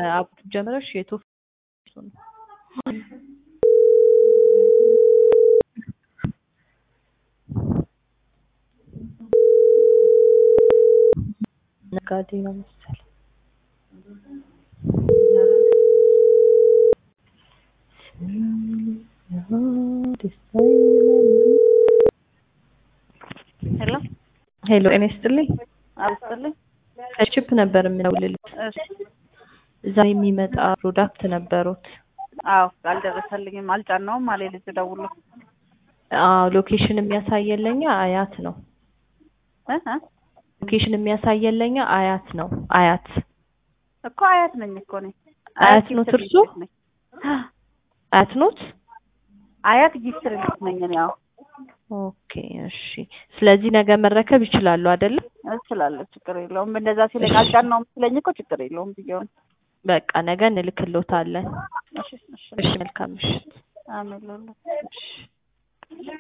ከአቡቱ ጀምረሽ የቶፍ ነው ነጋዴ ነው መሰለኝ። ሄሎ ሄሎ ጤና ይስጥልኝ። አብስልኝ። ከቺፕ ነበር የምደውልልሽ። እሺ እዛ የሚመጣ ፕሮዳክት ነበሩት። አዎ አልደረሰልኝም፣ አልጫናውም አለ ልጅ ደውሎ አዎ ሎኬሽን የሚያሳየለኛ አያት ነው። እ እ ሎኬሽን የሚያሳየለኛ አያት ነው። አያት እኮ አያት ነኝ እኮ ነኝ። አያት ኖት እርሶ? ነኝ። አያት ኖት? አያት ጊፍት ሪሊስ ነኝ እኔ። አዎ ኦኬ እሺ። ስለዚህ ነገ መረከብ ይችላሉ አይደለ? እችላለሁ፣ ችግር የለውም። እንደዛ ሲለኝ አልጫናውም ሲለኝ እኮ ችግር የለውም ብዬውን። በቃ ነገ እንልክሎታለን። እሺ እሺ እሺ መልካም ምሽት። አሜን ሎላ እሺ